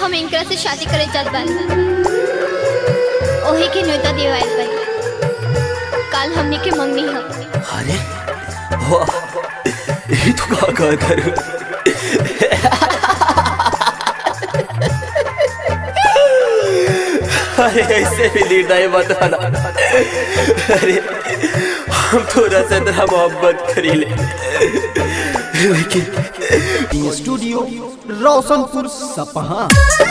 हम इनकरा से शादी करे चाहत बानी ओही के न्योता देवाइल बानी काल हमने के मंगनी हम अरे वाह ये तो का का करूं अरे ऐसे भी निर्णय मत आना अरे हम थोड़ा सा तेरा मोहब्बत करी ले लेकिन स्टूडियो रोशनपुर सपहा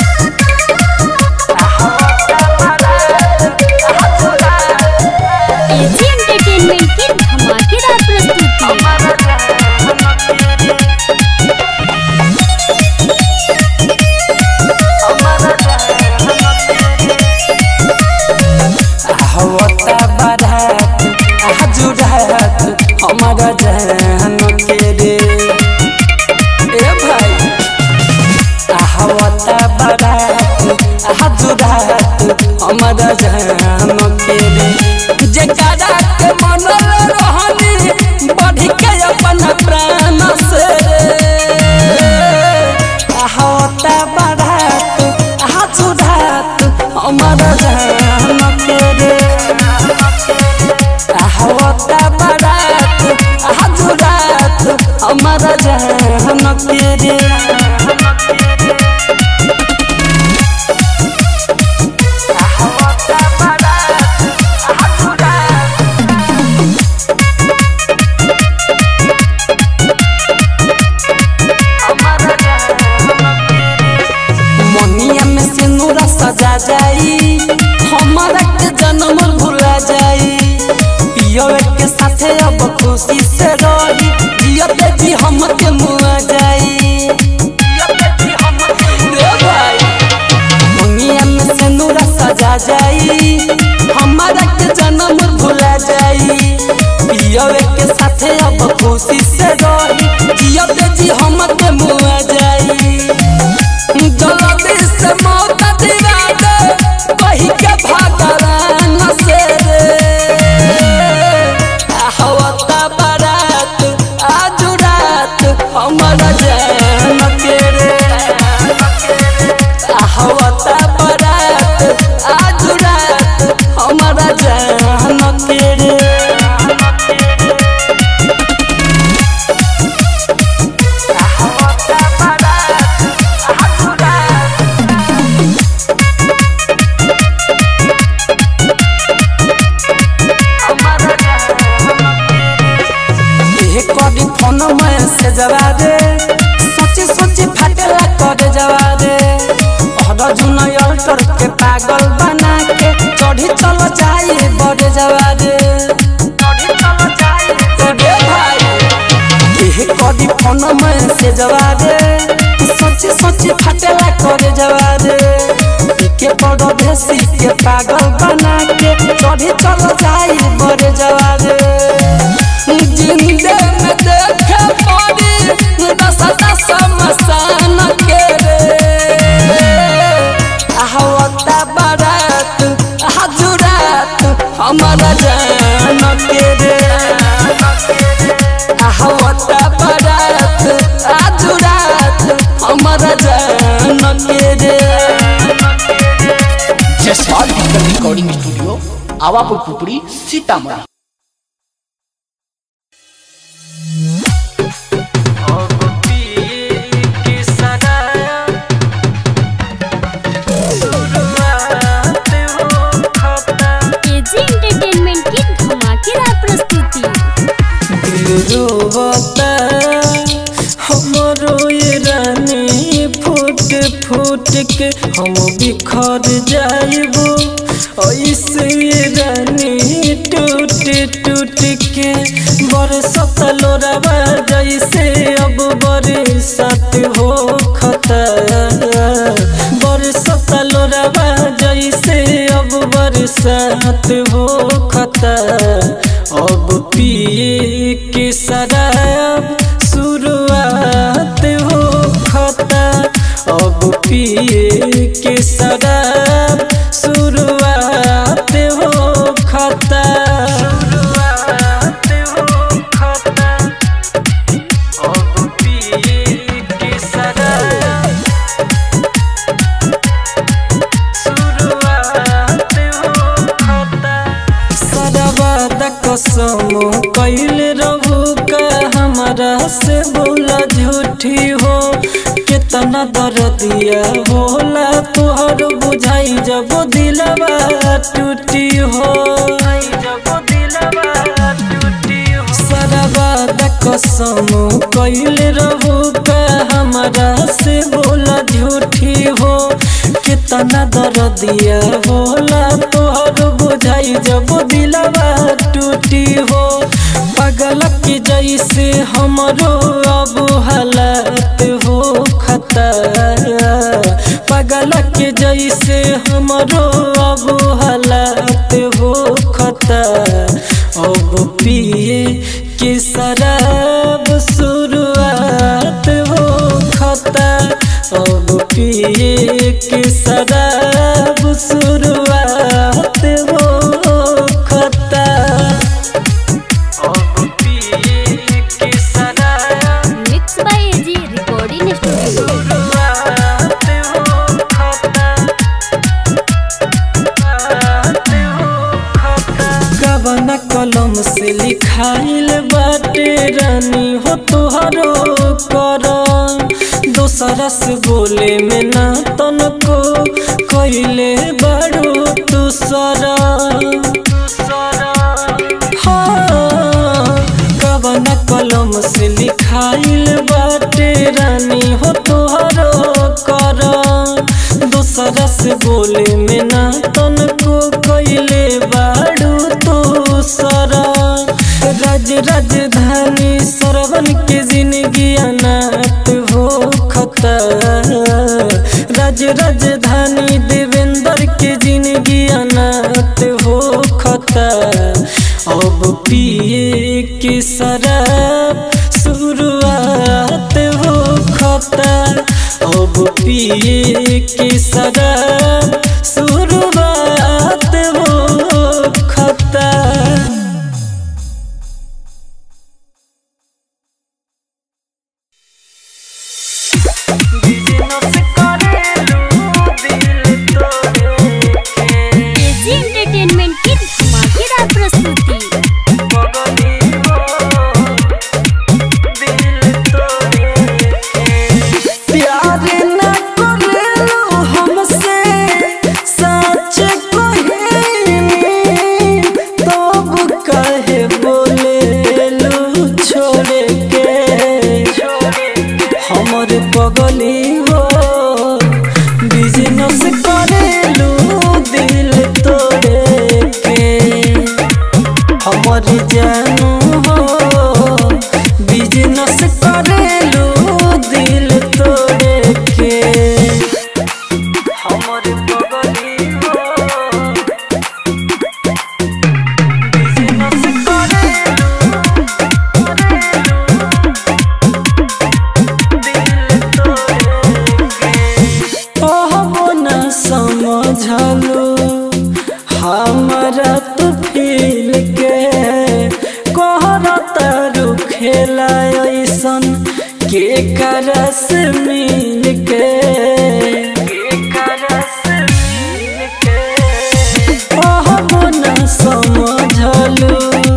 एजी एंटरटेनमेंट की धमाकेदार प्रस्तुति हवता बारात हजुरात हमारा जान के रे ए भाई हवता बारात हजुरात हमारा जान के रे जकरा के मन रहनी बढ़ के अपन प्राण से हवता बारात हजुरात हमारा जान के रे हवता बारात हजुरात हमारा जान के रे हवता बारात हजुरात मनिया में सिंदूरा सजा जाई हमारा के जन्म भुला जाई पियो के साथे अब खुशी से रही जियते जी हम के मुआ जाई रे भाई मनिया में सिंदूरा सजा जाई हमारा के जन्म भुला जाई पियो के साथे अब खुशी से रही जियते जी हम के मुआ जाई जल्दी से मौत दिला दे कही के भगवान से हवता बारात आज रात हमारा जान के रे हवता बारात आज रात हमारा जान के रे हवता बारात आज रात एहे करी फोन में से जवा दे सोची सोची फाटेला करे जवा दे हर जुन अल्टर के पागल बना के चढ़ी चल जाए बड़े जवा दे रे भाई एहे करी फोन में से जवा दे सोची सोची फाटेला करे जवा दे के बड़ भेसी के पागल बना के चढ़ी चल जाए बड़े जवा दे जिंदे में देखे पड़ी रसता समसान के रे आहवता बारात हजुरात हमारा जान के रे आहवता बारात हजुरात हमारा जान के रे Jaspal digital recording studio Awapur Pupri Sitamarhi AG entertainment की धमाकेदार प्रस्तुति रोवता हमरो ये रानी फूट फूट के हम बिखर जाइबो ऐसे ये रानी टूट टूट के बरसत लोरावा जैसे अब बरसात हो खता बरसत लोरावा जैसे अब बरसात हो खता अब पिए के शराब शुरुआत हो खता अब पिए के शराब शुरुआत हो खता शुरुआत हो खता अब पिए के शराब कितना दर्दिया होला तोहर बुझाई जब दिलवा टूटी हो जब दिलवा टूटी हो सरवाद कसम कैले रहू का हमारा से बोला झूठी हो कितना दर्दिया होला तोहर बुझाई जब दिलवा टूटी हो पागल के जैसे हमरो अब हालत हो खतरा पागल के जैसे हमरो अब हालत हो खतरा अब पिए के शराब शुरुआत हो खता अब पिए के शराब शुरुआत हो खता अब पिए के शराब mix by AG recording studio शुरुआत हो खता कवन कलम से लिखाइल बाटे रानी हो तुहरो कर दोसरा से बोले में ना तनको कैले बड़ो दूसरा हाँ, कवन कलम से लिखाइल बाटे रानी हो तुहरो कर दूसरा से बोले में ना तनको कैले बाड़ू तो सरा राज राजधानी सरवन के जिंदगी अनाथ हो खतर राज राजधानी देवेंद्र के जिंदगी अनाथ हो खतर अब पिए के शराब शुरुआत हो खतर अब पिए के शराब शुरुआत हो खतर एजी एंटरटेनमेंट की धमाकेदार प्रस्तुति प्यार न करेलो हमसे सच कहेनी तब कहे बोलेलू छोड़ के हमर पगली हो बिजनेस करेलू दिल तोड़े के हमर जानू हो बिजनेस करेलू दिल तोड़े के हमर पगली हो बिजनेस कहबो न समझलू हमारा तू फील के कहरता खेला ऐसन के करस मिल के कहबो न समझलू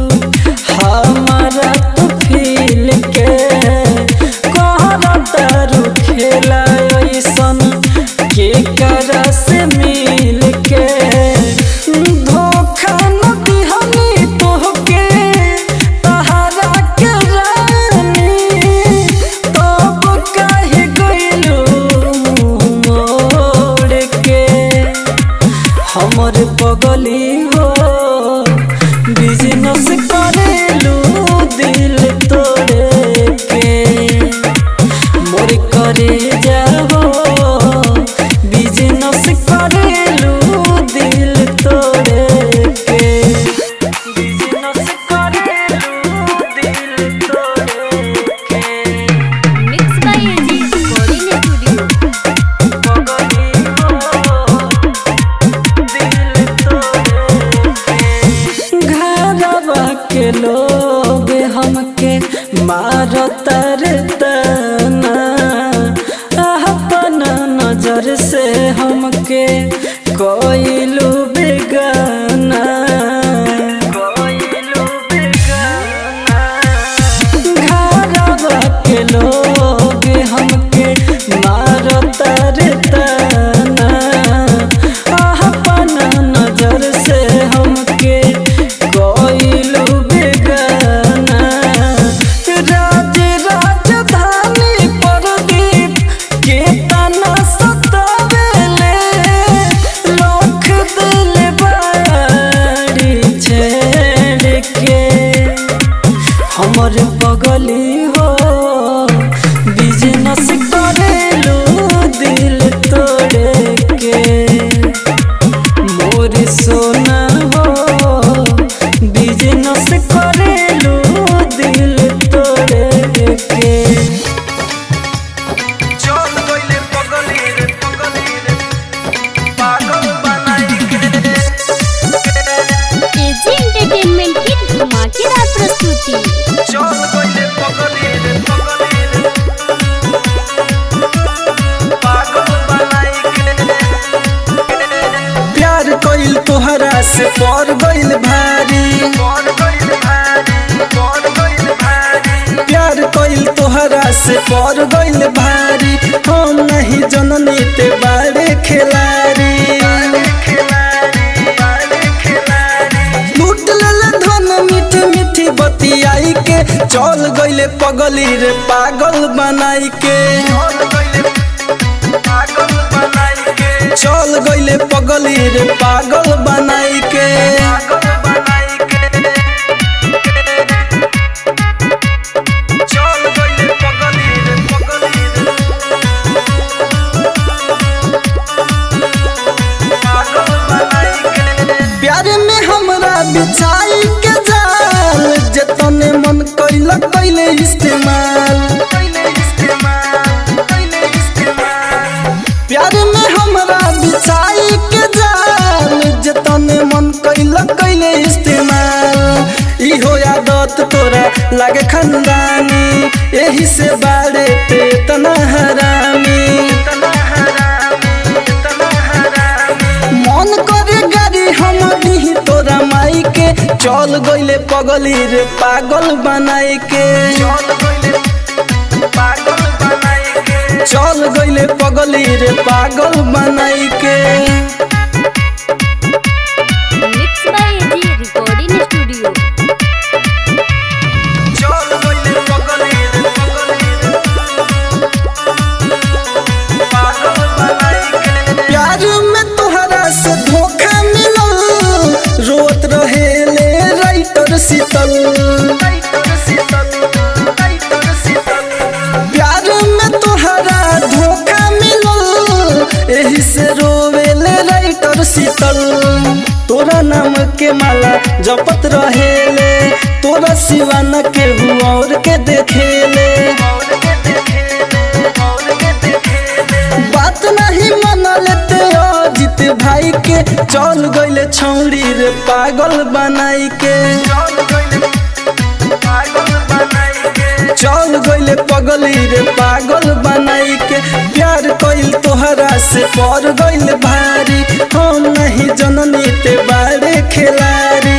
हमारा तू फील के कहरता खेला ऐसन के करस मिल के धोखा न दिहनी तोहके तहरा के रानी तब काहे गइलू मोड़ के हमर पगली हो बिजनेस करेलू दिल तोड़े के मोर करे जाओ बिजनेस करेलू दिल तोड़े के बिजनेस करेलू दिल तोड़े के mix by AG recording studio घरवा के लोग हमके मारतर तना अपना नजर से हमके कोइलू बेगाना घरवा के लोग हमके मार तोहरा से पर गइल भारी प्यार कइल तोहरा से पर गइल भारी हम नहीं जननी ते बारे खिलाड़ी लूट लेले धन मीठी मीठी बतियाई के चल गइले पगली रे पागल बनाई के चल गइले पगली रे पागल बनाई के प्यार में हमरा बिछाई के जाल जतने मन कैला कैले इस्तेमाल प्यार में हमरा बिछाई के जाल जतने मन कैला कैले इस्तेमाल इहो आदत तोरा लागे खंदानी यही से बाड़े पे तना हरामी मन करे गाड़ी हम दी तोरा माई के चल गइले पगली रे पागल बनाई के चल गइले पगली रे पागल बनाई के mix by AG recording studio प्यार में तोहरा से धोखा मिलल रोत रहे ले राइटर शीतल प्यार में तोहरा धोखा मिलल एही से रोवेले राइटर शीतल तोरा नाम के माला जपत रहेले तोरा सिवा न केहू और के देखेले बात नहीं माना लेते अजित भाई के चल गइले छौड़ी रे पागल बनाई के चल गइले पगली रे पागल बनाई के प्यार कइल तोहरा से पर गइल भारी हम नहीं जननी ते बारे खिलाड़ी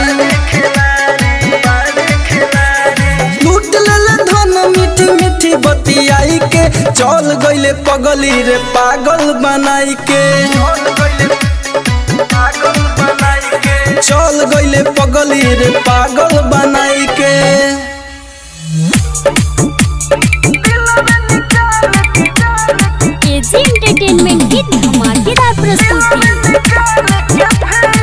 लूट लेले धन मीठी मीठी बतियाई के चल गइले पगली रे पागल बनाई के चल गइले पगली रे पागल बनाई के एजी एंटरटेनमेंट की धमाकेदार प्रस्तुति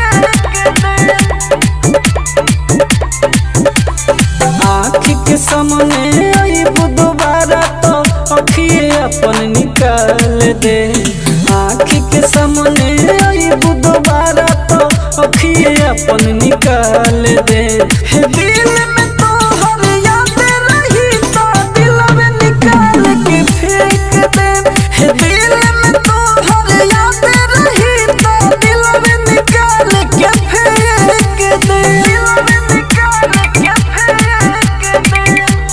आँखी के सामने अइबू दोबारा तो अखिए अपन निकाल दे आँखी के सामने अइबू दोबारा तो अखिए अपन निकाल दे हे दिल में तो हर याद रही तो दिल में निकाल के फेंक दे हे दिल में तो हर याद रही तो दिल में निकाल के फेंक दे दिल में निकाल के फेंक दे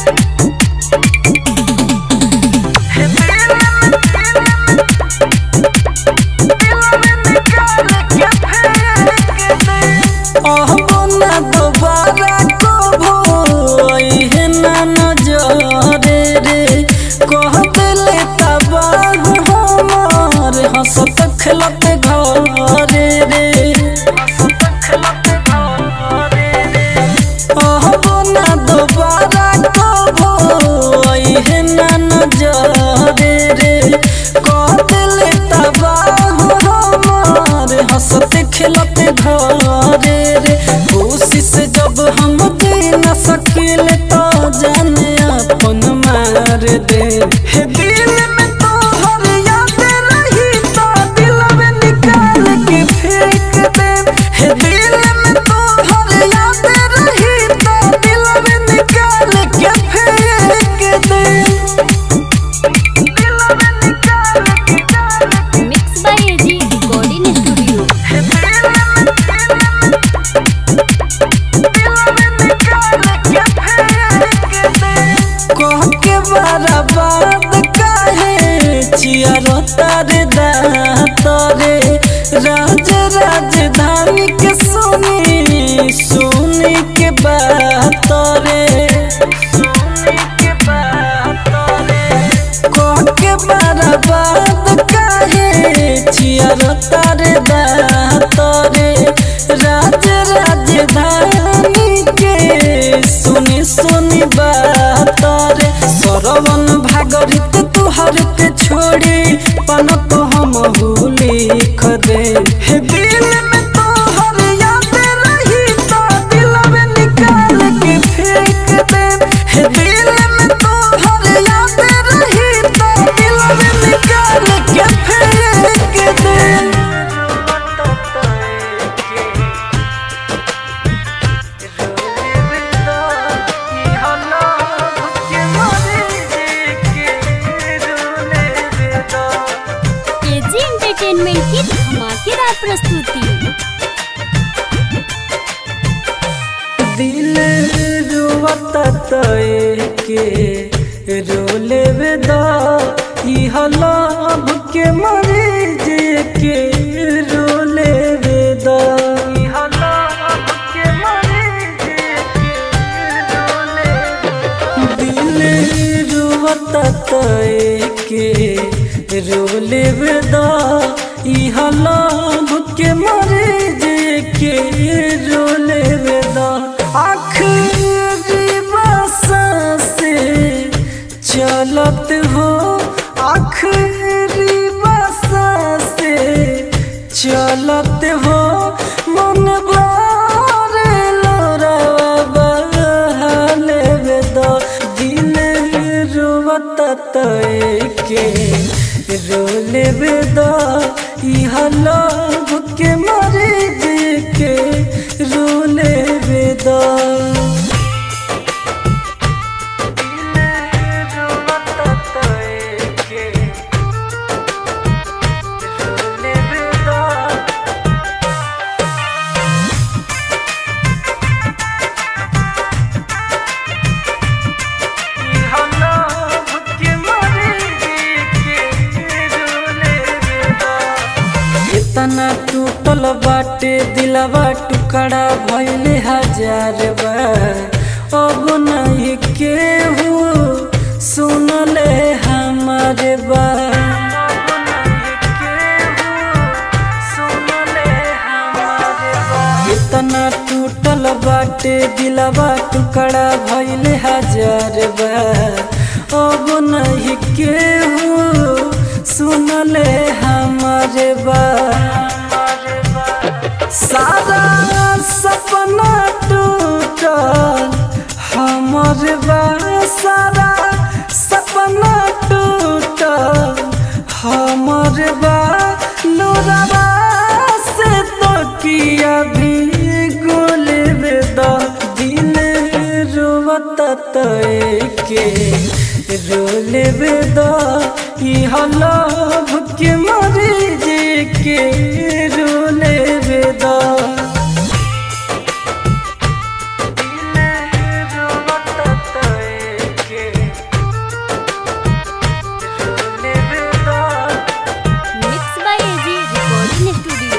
हे दिल में ना दोबारा कबो है ना नजरे रे कह दिले तबाह हमार हंसत खेलत घरे रे कहबो ना दोबारा कबो है ना नजरे रे कह दिले तबाह हमार हंसत खेलत घरे रे कोशिश जब हम दे न सकिले तो जाने अपन मार दे हे दिल में तो हर याद रही तो दिल में चियर तारे दातरे राज राजधानी के सुनी सुनी के बात रे सुनी के बात रे के बर्बाद काहे चियर तारे दातरे राज राजधानी के सुनी सुनी बात रे सरवन भागरित तुहर के छोड़ी पन तो हम लिख दे हे दिल में तोहर याद रही तो दिल में निकाल के फेंक दे हे दिल में तोहर याद रही तो दिल में निकाल के फेंक दे एजी एंटरटेनमेंट की धमाकेदार प्रस्तुति दिल रुवता तय के रोले वेदा इह लाभ के मरे जे के रोले वेदा इह लाभ के मरे जे के रोले दिल रुवता तय के रोले वेदा इह लाभ के मरे जे के रोले वेदा आखिरी बसा से चलत हो आखिरी बसा से चलत हो मन बारे लोरावा बहाले वेदा दिल रुवत तय के रोले वेदा इह लाभ के मरे जे के रोले वेदा इतना टूटल बाटे दिलवा टुकड़ा भइले हजार बार अब नहीं केहू सुनले हमारे बात इतना टूटल बाटे दिलवा टुकड़ा भइले हजार बार अब नहीं केहू सुनले हमारे बात सारा सपना टूटल हमर बा सारा सपना टूटल हमर बा लोराबा से तो किया भी गोल बेदा दिल रोवत तय के रोले बेदा इह लाभ के मरे जे के रोले बेदा mix by AG recording studio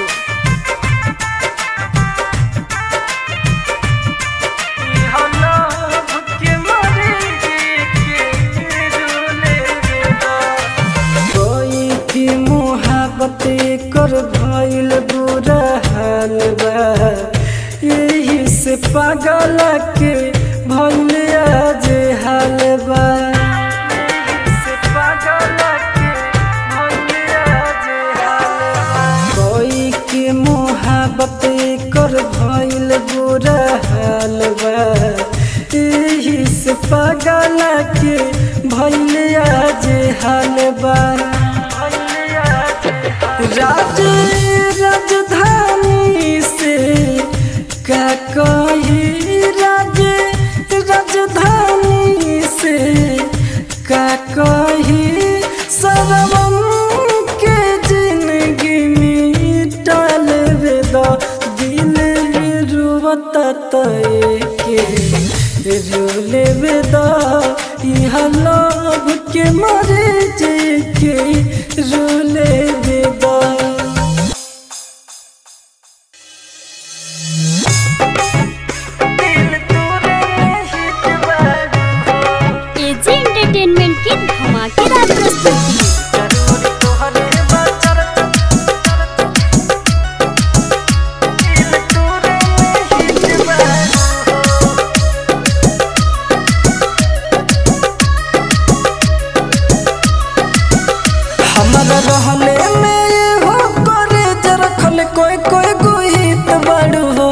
कोई की मोहब्बत कर भइल बुरा हाल बा यही से पागल के भइल आज हाल बा यही से पागल के भइल आज हाल बा कोई की मोहब्बत कर भइल बुरा हाल बा यही से पागल के भइल आज हाल बा राज राजधानी से का कही राज राजधानी से का कही सरवम के जिंदगी मिटाल वेदा दिल रुवत तय के रोले वेदा इह लाभ के मरे जे के रोले बेदा एजी एंटरटेनमेंट की धमाकेदार प्रस्तुति हमारा रहले में ये हो करे जे रखल कोई कोई गुहित बड़ू हो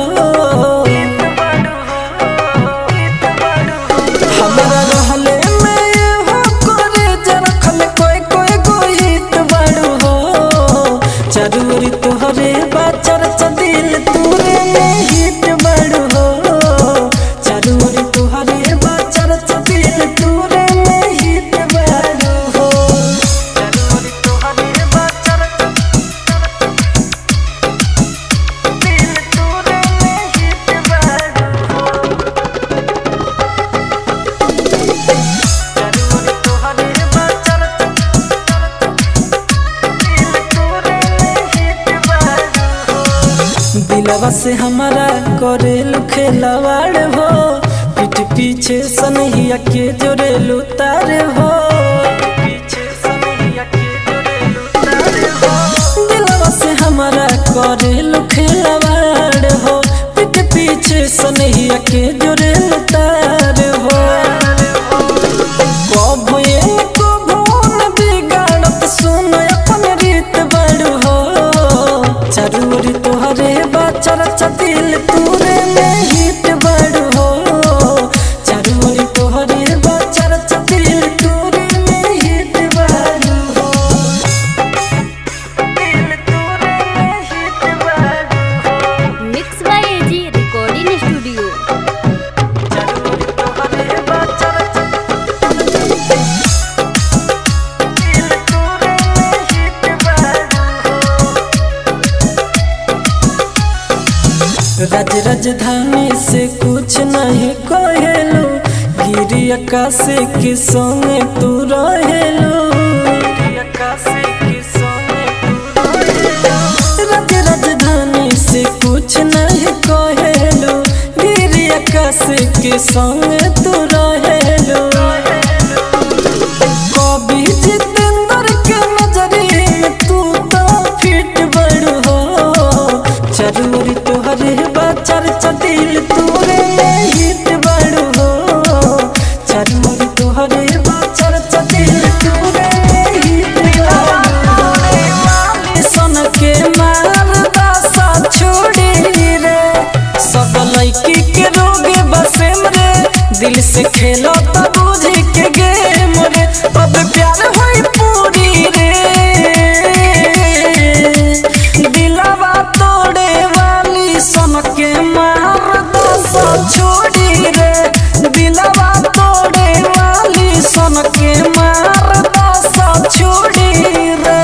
हमारा रहले में ये हो करे जे रखल कोई कोई गुहित बड़ू हो जरूरी तोहरे बाचर दिल तूरे में हित बड़ू हो जरूरी तोहरे बाचर दिल तूरे में हित बड़ू हो दिलवा से हमारा करेलू खेलवाड़ हो पीठ पीछे सनहिया के जोरेलू तार हो दिलवा से हमारा करेलू खेलवाड़ हो पीठ पीछे सनहिया के जोरेलू तार हो कबो ये कबो न बिगाड़त सुन अपन रीत बड़ हो जरूरी तोहरे बाचर दिल तूरे में हित बड़ हो जरूरी तोहरे बाचर दिल तूरे में हित बड़ हो mix by AG recording studio जरूरी तोहरे बाचर राज राजधानी से कुछ नहीं कहेलू गिरी आकाश के संग तू रहेलू राज राजधानी से कुछ नहीं कहेलू गिरी आकाश के संग तू रहेलू कभी जितेंद्र के नजरे में तू तो फिट बड़ हो जरूरी तोहरे बाचर दिल तूरे में हिट बड़ हो जरूरी तोहरे बाचर दिल तूरे में हिट सन के मार दासा छोड़ी रे सब लड़की के रोग बसेम रे दिल से खेलो तो बुझ के गेम रे अब प्यार होई पूरी रे दिलवा तोड़े वाली सन के मार दसा छोड़ी रे दिलवा तोड़े वाली सन के मार दसा छोड़ी रे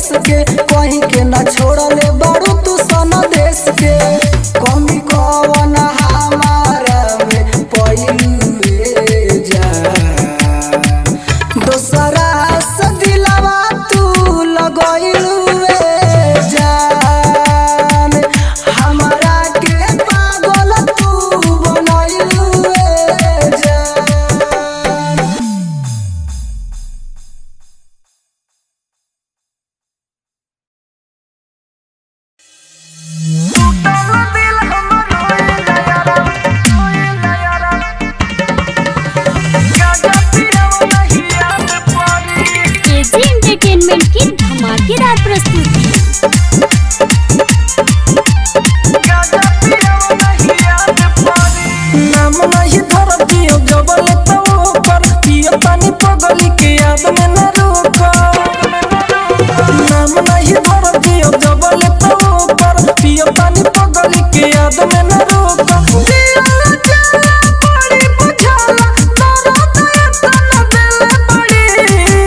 भेस के कहीं के ना छोड़ले बारू तू सन देश के कमी कवन हमारा में पइलुए जा दोसरा से दिलवा तू लगइलुए जान हमरा के पागल तू बनइलुए जान केजी एंटरटेनमेंट की धमाकेदार प्रस्तुति नाम नहीं धर दियो जबल तो ऊपर पियो पानी पगली के याद में न रोको नाम नहीं धर दियो जबल तो ऊपर पियो पानी पगली के याद में न रोको दिया जाला बड़ी बुझाला तोरा दया तना दिल बड़ी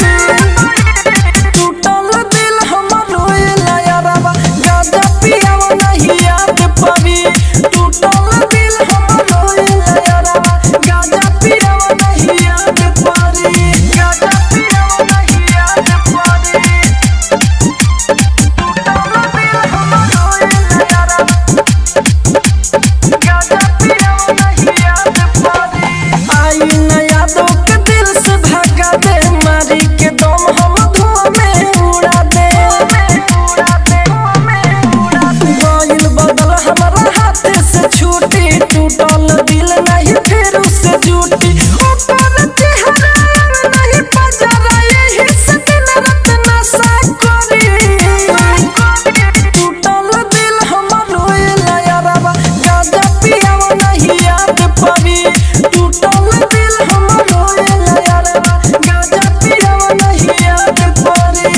टूटल दिल हमर रोएला यारबा गाजा पियावा नहीं याद पड़ी टूटल दिल हमर रोएला यारबा गाजा पियावा नहीं याद पड़ी गाजा पियावा नहीं याद पड़ी टूटल दिल हमर रोएला यारबा गाजा पियावा नहीं याद पड़ी आई न यादों के दिल से भागा दे मारी के दम हम धुआं में उड़ा दे गइल बदल हमारा हाथ से छूटी टूटल दिल नहीं फिर उससे जुटी ऊपर चेहरा नहीं पजरा यही से दिन रात नशा करी टूटल दिल हमर रोएला यारबा गाजा पियावा नहीं याद पड़ी टूटल दिल हमर रोएला यारबा गाजा पियावा नहीं याद पड़ी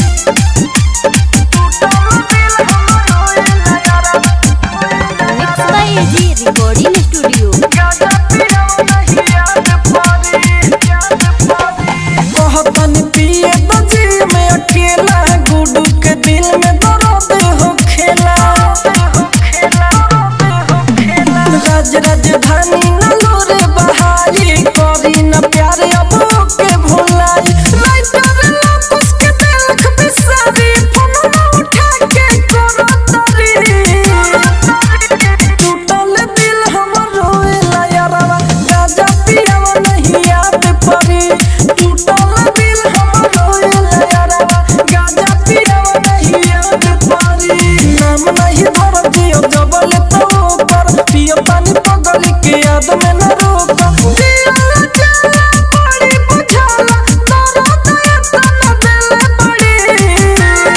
टूटल दिल हमर रोएला यारबा mix by AG recording studio गाजा पियावा नहीं याद पड़ी याद पड़ी कहतन पिए बजी में अकेला गुडू के दिल में दर्द हो खेला राज राजधानी नलो रे बहारी करी न प्यार अब के भुलाई राइटर लोकुस के दिल बिसारी फोन उठा के करो तरी टूटल दिल हमर रोएला यारवा गाजा पियावा नहीं याद पड़ी टूटल दिल हमर रोएला यारवा गाजा पियावा नहीं याद पड़ी नाम नहीं धर दियो जबल तो ऊपर पियो पानी पगली के याद में न रोको दिया जाला बड़ी बुझाला तोरा दया तना दिल बड़ी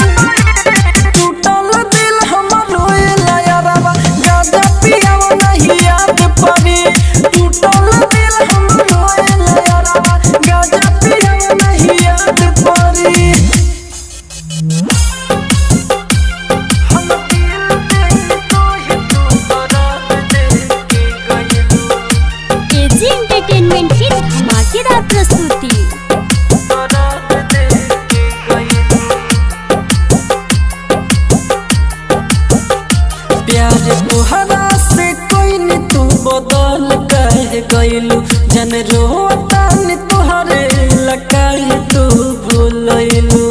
टूटल दिल हमर रोएला यारबा गाजा पियावा नहीं याद पड़ी टूटल दिल हमर रोएला यारबा गाजा पियावा नहीं याद पड़ी हम दिल दे तो ही तू दर्द दे के गइलू केजी एंटरटेनमेंट की धमाकेदार प्रस्तुति दर्द दे के गइलू प्यार तोहरा से कोई न तू बदल कह गइलू जन रोता न तोहरे लकाई तू भूलइलू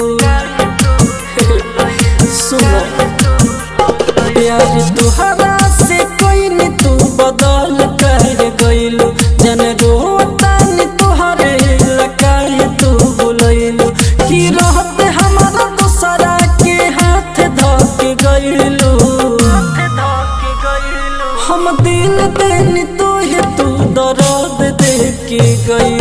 सुनो प्यार तोहरा से कोई न तू बदल कह गइलू जन रोता न तोहरे लकाई तू भूलइलू की रहत हमारा दूसरा के हाथ धक गइलू हम दिल देनी तो है तू दर्द दे के गई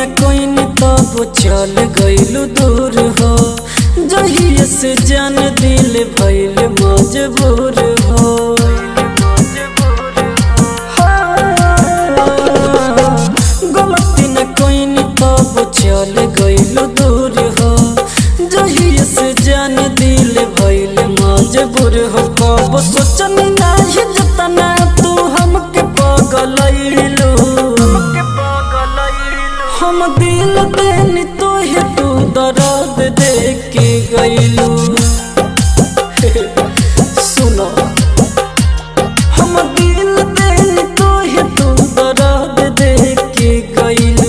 कोई न तब चल गइलू दूर हो जहिए से जान दिल भइल मजबूर हो हाँ, गलती न कोई न तब चल गइलू दूर हो जहिए से जान दिल भइल मजबूर हो कब सोचन नाही जतना तू हमके पगलैलू हम दिल देनी तो हे तू दर्द दे के गइलू सुनो हम दिल देनी तो हे तू दर्द दे के गइलू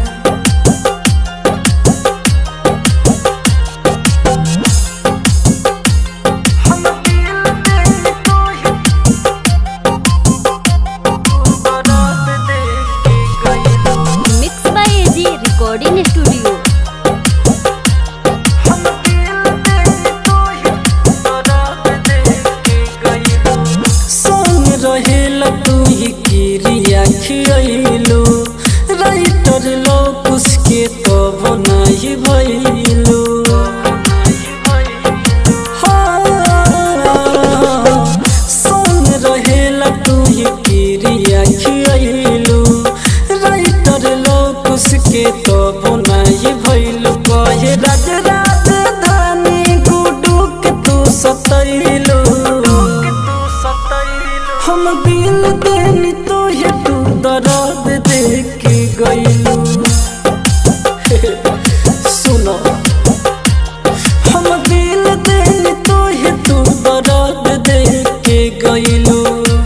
mix by AG recording studio संग रहेला तू ही किरिया खियलू राइटर लोग उसके तब नहीं भइलू हाँ, संग रहेला तू ही किरिया खियलू राइटर लोग उसके तब नहीं भइलू कहे राज राजधानी गुडू के तू सतैलू हम दिल देनी तो ये तू दर्द दे के गइलू सुनो हम दिल देनी तो ये तू दर्द दे के गइलू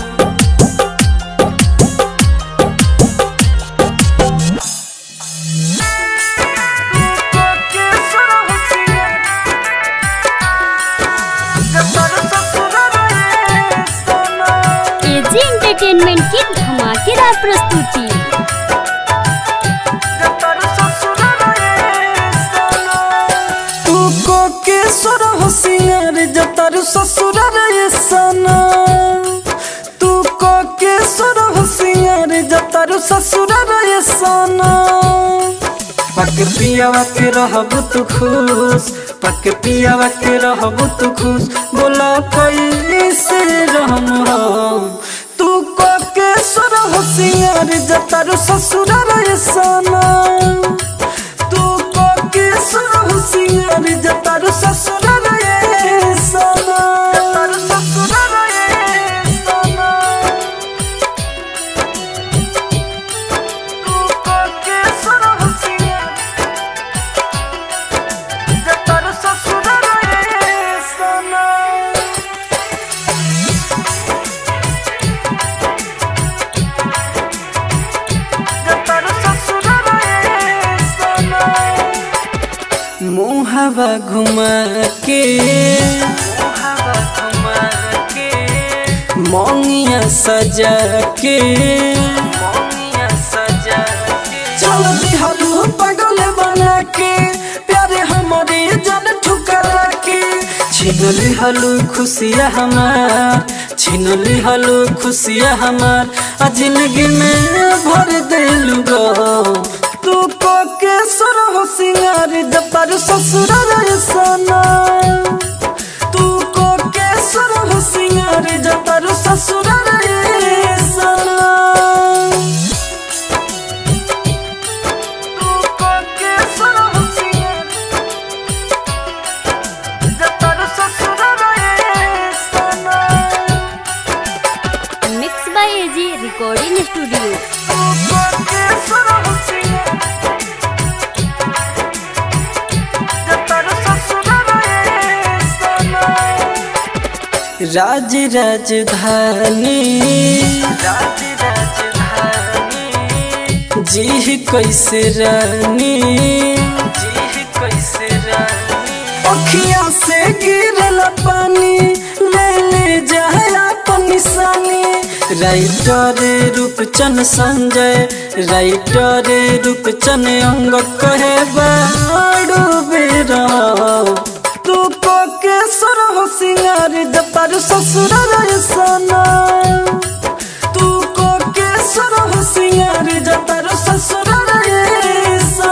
एजी एंटरटेनमेंट की धमाकेदार प्रस्तुति तू को के सुर होशियार जतर ससुर रे सना तू को के सुर होशियार जतर ससुर रे सना पक पियावा के रहब तू खुश पक पियावा के रहब तू खुश बोला कोई से रहम हम तू को के सुर होशियार जतर ससुर रे सना तू को के सुरहु सिंगार जतार ससुर रे सना जतार ससुर रे सना तू को के सुरहु सिंगार जतार ससुर रे सना मुहबा घुमा के मोंगिया सजा के चल दिहलू पागल बना के प्यारे हमारे जन ठुकरा के छीन लिहलू खुशिया हमार छीन लिहलू खुशिया हमार आ जिंदगी में भर देलू गो तू को के सुर हो सिंगार जतार ससुर रे सना तू को के सुर हो सिंगार जतार ससुर रे सना तू को के सुर हो सिंगार जतार ससुर रे सना mix by AG recording studio तू को के सुर हो सिंगार जतार ससुर रे सना राज राजधानी राज राजधानी जी कैसे रानी जी कैसे रानी अखियां से गिरल पानी ले ले जाए अपन निशानी राइटर रूपचन संजय राइटर रूपचन अंग कहे बाड़ू बेरा तू को के सुर हो सिंगार जतार ससुर रे सना तू को के सुर हो सिंगार जतार ससुर रे सना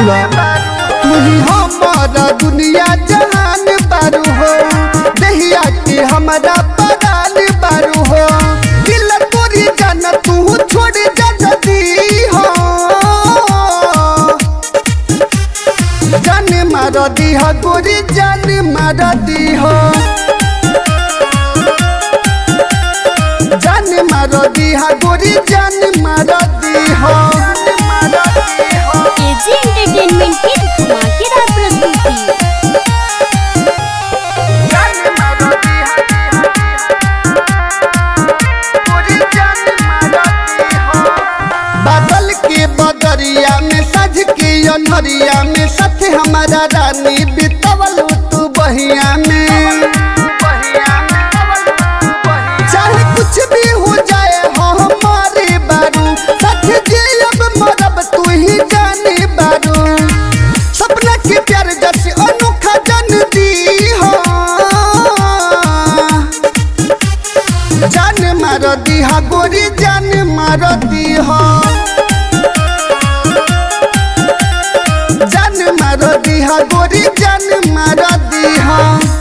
बोला तू ही हमारा दुनिया जहान बारू हो दहिया के हमारा परान बारू हो दिल तोरी जान तू छोड़ जा जदी हो जान मार दी हो गोरी जान मार दी हो जान मार दी हो गोरी जान मार दी हो एजी एंटरटेनमेंट की धमाकेदार प्रस्तुति बादल के बदरिया में सज के अनहरिया में साथ हमारा रानी बितवल तू बहिया में चाहे कुछ भी हो जाए हो हमारे बारू साथ जे अब मरब तू ही जाने बारू सपना के प्यार जैसे अनोखा जन दी हो जान मार दी हा गोरी जान मार दी हो जान मार दी हा गोरी जान मार दी हो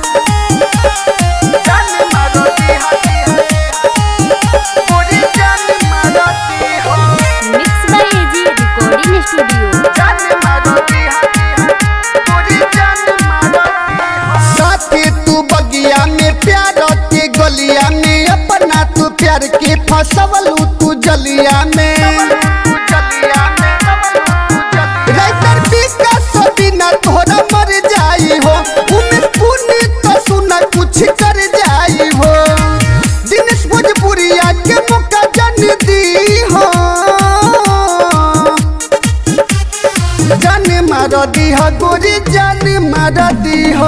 जान मार दी हा गोरी जान मार दी हो mix by AG recording studio जान मार दी हा गोरी जान मार दी हो साथे तू बगिया में प्यार के गलिया में अपना तू प्यार के फसवलू तू जलिया में राइटर विकास बिना तोहरा मर जाई हो उमेश पुण्य तो सुना कुछ कर जाई हो दिनेश भोजपुरिया के मौका जन दी हो जान मार दी हो गोरी जान मार दी हो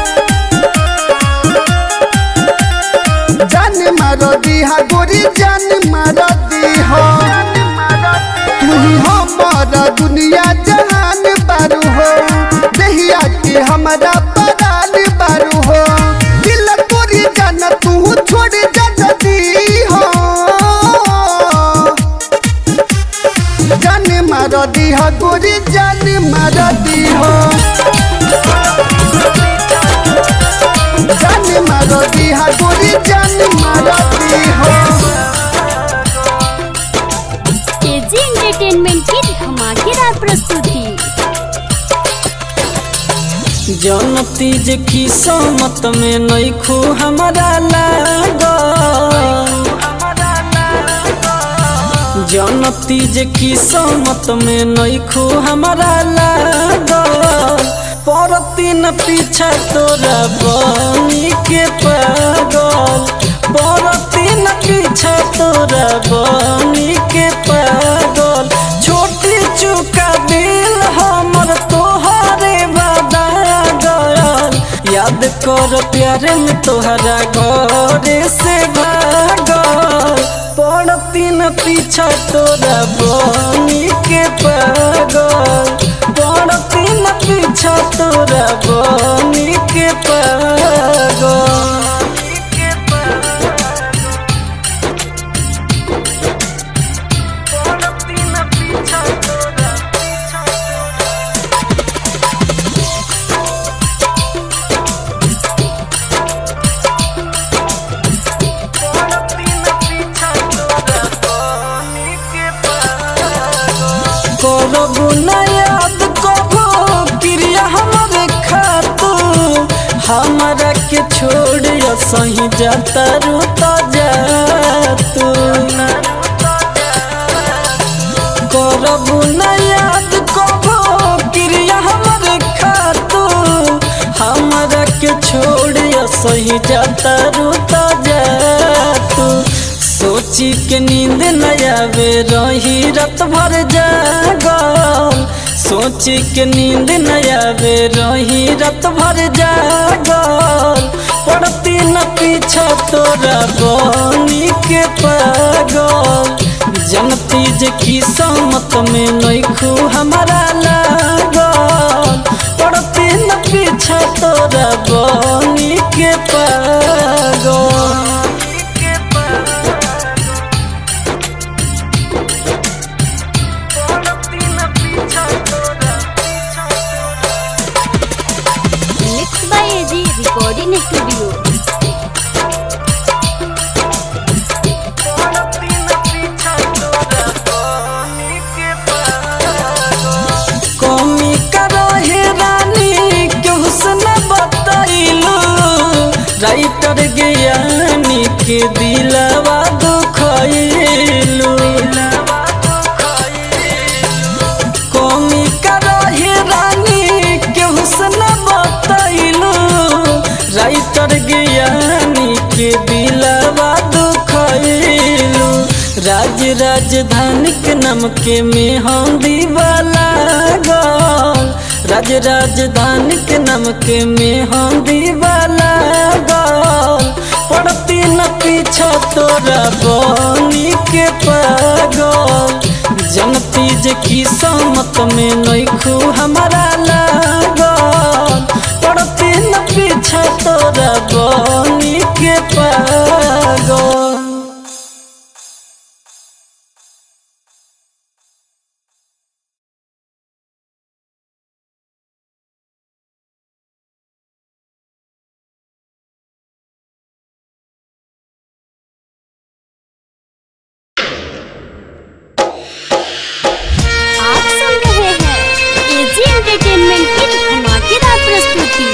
जान मार दी हो गोरी जान मार दी हो तू ही हमारा दुनिया जहान बारू हो दहिया के हमारा परान बारू हो दिल तोरी जान तू छोड़ जा जदी हो जान मार दी हो गोरी जान मार दी हो जान मार दी हो गोरी जान मार दी हो एजी एंटरटेनमेंट की धमाकेदार प्रस्तुति जनती जे किस्मत में नइखू हमारा लाग जनती जे किस्मत में नइखू हमारा लाग परती न पीछा तोरा बनी के पागल परती न पीछा तोरा बनी के पागल छोटी चुका दिल हमर तोहरे बदा गयल याद कर प्यार में तोहरा घरे से भागल पड़ती न पीछा तोरा बनी के पागल पड़ती न पीछा तोरा बनी के पागल करबू न याद कबो क्रिया हमारे खातू हमारा के छोड़ सही जाता रूता जातू करबू न याद कबो क्रिया हमारे खातू हमारा के छोड़ सही जाता रूता जातू सोची के नींद न आवे रही रात भर जागल सोची के नींद न आवे रही रात भर जागल पड़ती न पीछा तोरा बनी के पागल जनती जे किस्मत में नइखू हमारा लागल पड़ती न पीछा तोरा बनी के पागल स्टूडियो कमी करहे रानी केहू से न बतैलू राइटर ज्ञानी के दिलवा दुखैलू कमी करहे रानी केहू से न बतैलू राइटर ज्ञानी के दिलवा दुखैलू राज राजधानी के नाम के में हम दीवाला गल राज राजधानी के नाम के में हम दीवाला गल पड़ती न पीछा तोरा बनी के पागल जनती जे की समत में नैखू हमारा लागल पड़ती न पीछा तोरा बनी के पागल आप सुन रहे हैं एजी एंटरटेनमेंट की धमाकेदार प्रस्तुति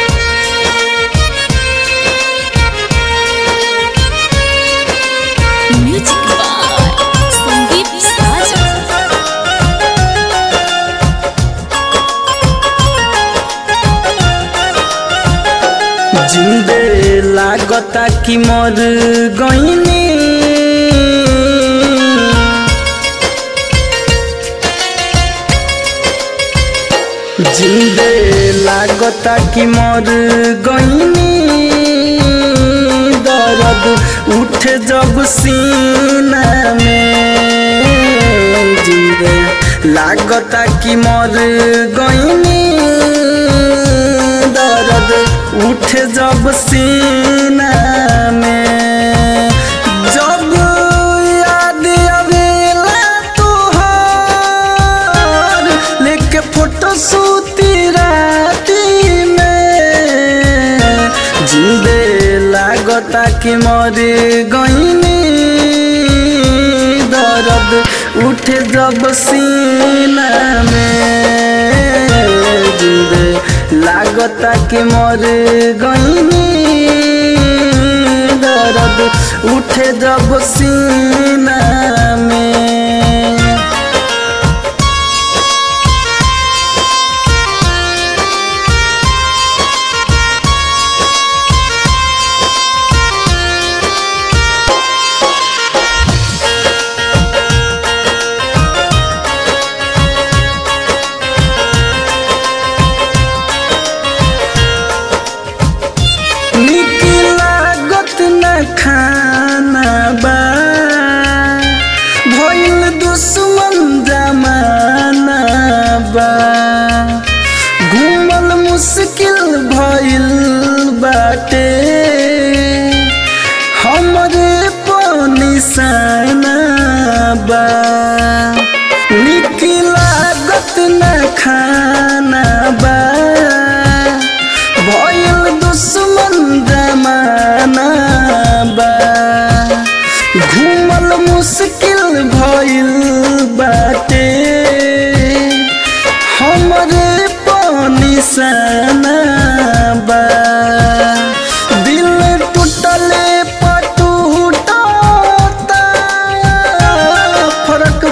म्यूजिक बाय संदीप साजा जिंदे लागता कि मर गईनी जिंदे लागता कि मर गईनी दर्द उठ जब सीना में जिंदे लागता कि मर गईनी दर्द उठ जब सीना में जब याद आवेला तोहार लेके फोटो सूती राती में जिंदे लागता कि मर गईनी दर्द उठ जब सीना में जिंदे लागता कि मर गईनी दर्द उठे जब सीना में निक लागत न खाना बा भइल दुश्मन जमाना बा घूमल मुश्किल भइल बाटे हमरे पनिशाना बा निक लागत न खाना बा भइल दुश्मन जमाना बा घूमल मुश्किल भइल बाटे हमरे पनिशाना बा दिल टूटले पटूटता फरक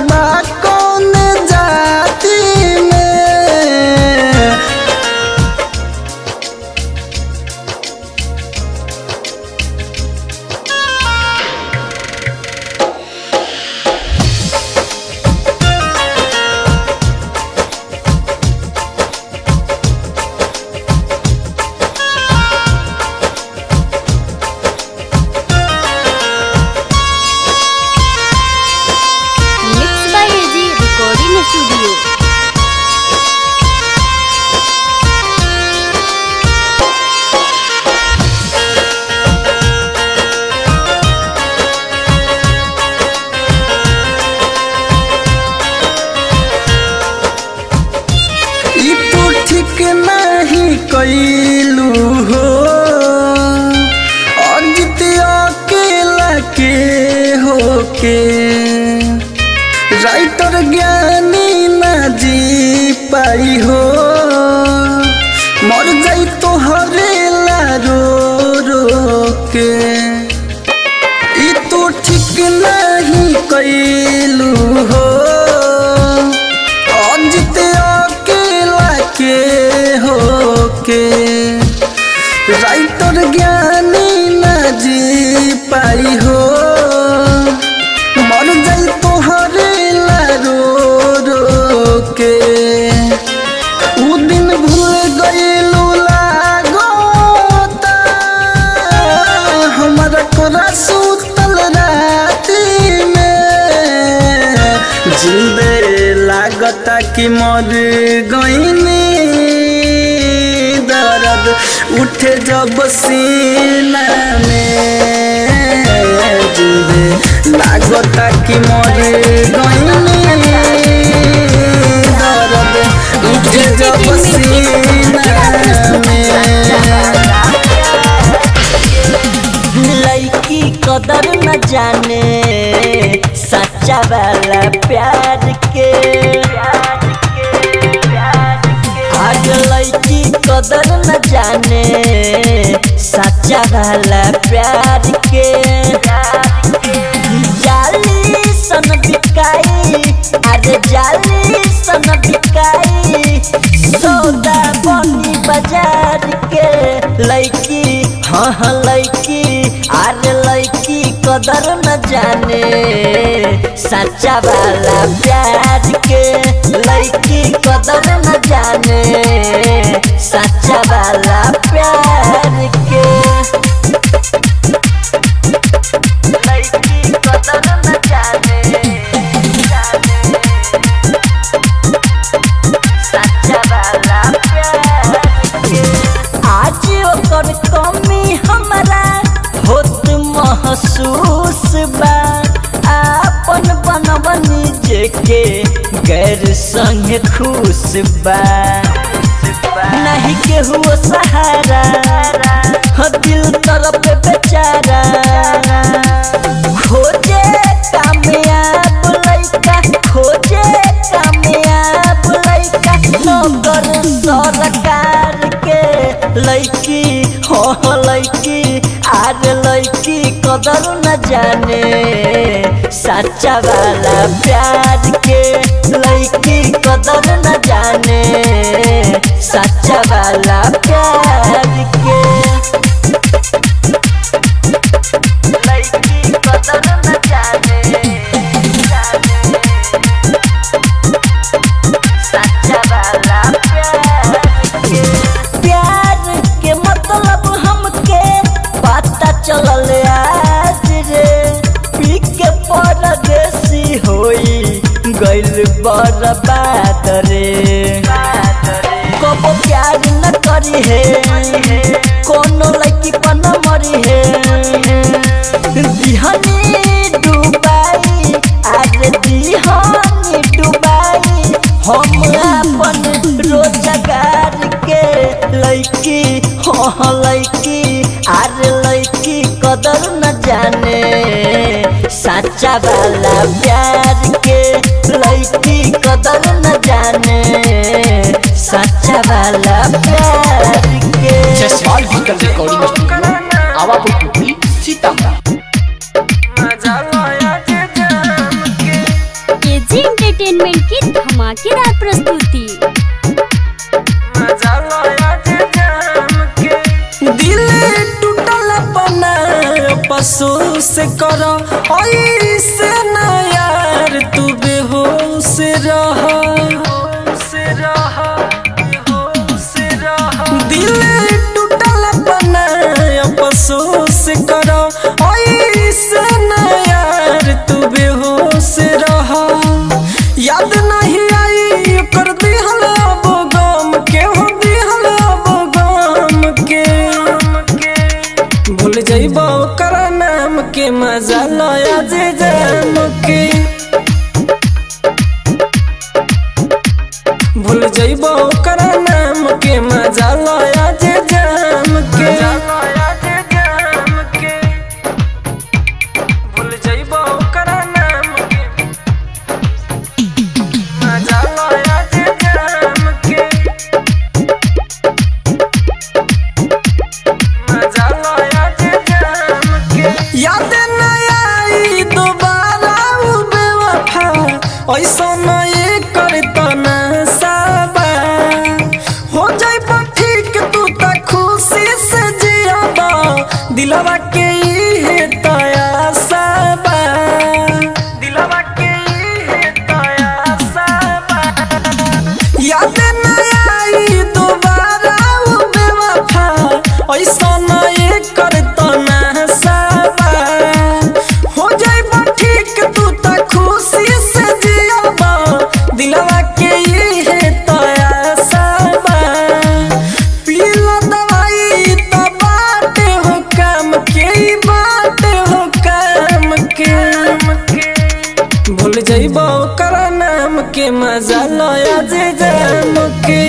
के राइटर ज्ञानी ना जी पाई हो मर जाई तो हरेला रो रो के ई तो ठीक नहीं कैलू हो अजित अकेला के हो के राइटर ज्ञानी ना जी पाई हो मर जाई तो हरेला रो रो के उ दिन भूल गईलू लागोता हमारा कोरा सुतल राती में जिंदे लागता कि मर गईनी दर्द उठे जब सीना में जिंदे लागता कि मर गईनी दर्द उठे जब सीना में लड़की कदर न जाने सच्चा वाला प्यार के आज लड़की कदर न जाने सच्चा वाला प्यार के जाली सन बिकाई अरे जाली सन बिकाई सौदा बनी बाजार के लड़की हाँ हाँ लड़की अरे लड़की कदर न जाने सच्चा वाला प्यार के लड़की कदर न जाने सच्चा वाला प्यार के लड़की कदर न जाने जाने सच्चा वाला प्यार के आज ओकर कमी हमरा होत महसूस बा आपन बनवनी जेके गैर संग खुश बा नहीं केहू सहारा ह दिल तरफ बेचारा खोजे कामयाब लइका खोजे कामयाब लइका नौकर सरकार के लइकी हो लइकी आर लइकी कदर न जाने सच्चा वाला प्यार के लइकी कदर न जाने सच्चा वाला प्यार के लइकी कदर न जाने जाने सच्चा वाला प्यार के प्यार के मतलब हमके पता चलल आज रे पी के परदेसी होई गइल बर्बाद रे कबो प्यार न करी है कोनो लड़की पर न मरी है दिहनी डुबाई आरे दिहनी डुबाई हम अपन रोजगार के लड़की हाँ लड़की आरे लड़की कदर न जाने सच्चा वाला प्यार के लड़की कदर न जाने सच्चा वाला प्यार के Jaswal digital recording studio Awapur Pupri Sitamarhi KG entertainment की धमाकेदार प्रस्तुति दिल टूटल पना पशु से कर ऐसे न यार तू बेहोश रह दिल टूटल पना पशु से कर ऐसे न यार तू बेहोश रह याद नहीं आई कर दिहल अब गम के हो दिहल अब गम के भूल जइबो कर नाम के मजा लया जे जाम के भूल जइबो कर नाम के मजा लया जे जाम के भूल जइबो कर याद न आई दोबारा उ बेवफा ऐसा न ये करता न साबा हो जाई ठीक तू त खुशी से जियाबा दिलवा के इहे तया साबा दिलवा के इहे तया साबा याद न आई दोबारा उ बेवफा ऐसा न ये करता न साबा हो जाई ठीक तू त खुशी से जियाबा दिलवा के इहे तया साबा पीला दवाई त बाटे हो काम के ई बाटे हो काम के भूल जाइबो ओकर नाम के मजा लया जे जाम के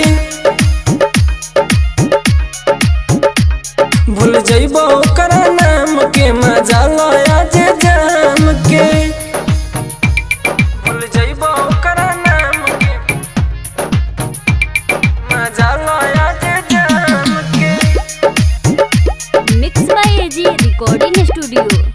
भूल जाइबो ओकर नाम के मजा लया जे जाम के भूल जाइबो ओकर नाम के मजा लया जे जाम के mix by AG recording studio